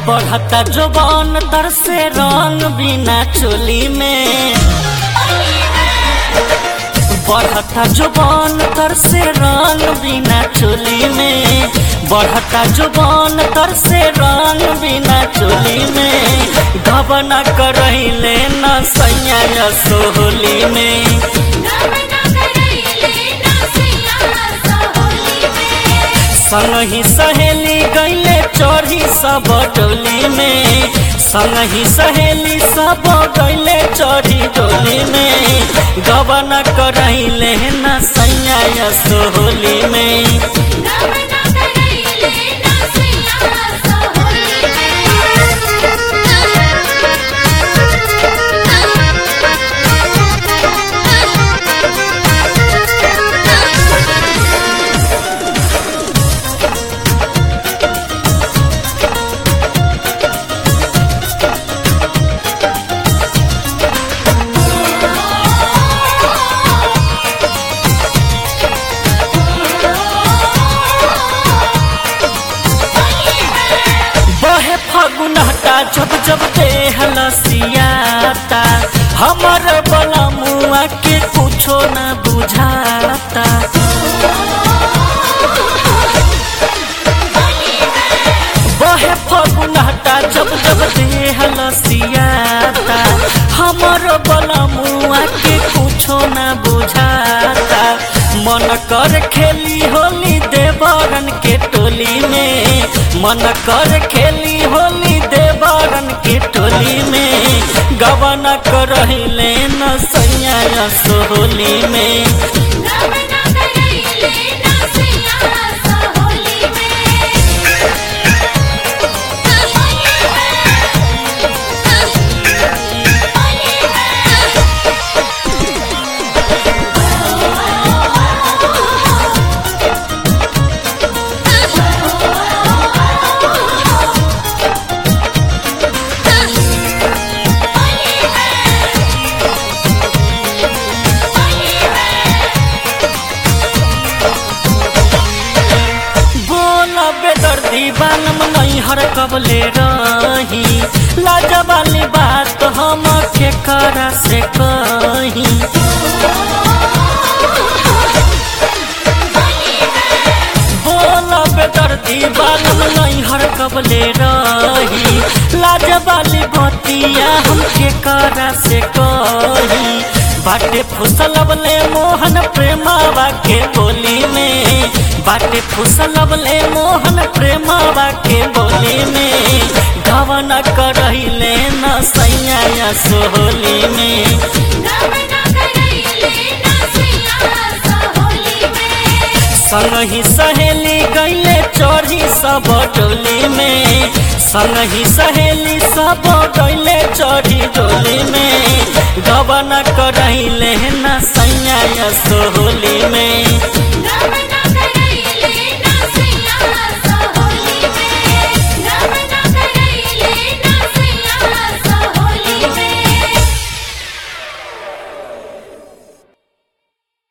बढ़ता जोबान तर से रंग बिना चोली में बढ़ता जोबान तर से रंग बिना चोली में बढ़ता जोबान तर से रंग बिना चोली में घबना करैले न सैया सोहली में गमना करैले ना सैया सोहली में संगही सहेली गईले चढ़ी सब डोली में संगही सहेली सब गईले चढ़ी डोली में गबन करैले न सैया सोहली में गमना करैले ना सैया सोहली बहे फगुनहटा जब जब देह लसियाता हमर बला मुआ के कुछो न बुझाता बहे फगुनहटा जब जब देह लसियाता हमर बला मुआ के कुछो न बुझाता मन कर खेली होली देवरन के टोली में मन कर खेली होली देवरन के टोली में गबना करहिले न सैया सोहली में गमना करैले ना सैया सोहली में बोला बेदर्दी बालम नहीं हर कबले रही लाजा वाली बात हम के करा से कही बोला बेदर्दी बालम नहीं हर कबले रही लाजा वाली बतिया हम के करा से कही बाटे फुसलबले मोहन प्रेमावा के बोली में बाटे फुसलबले मोहन प्रेमावा के बोली में घवन करहिले न सैया सोहली में गमना करैले ना सैया सोहली में संगही सहेली गईले चढ़ी सब डोली में संगही सहेली सब गईले चढ़ी डोली में गबन करहिले न सैया सोहली में गमना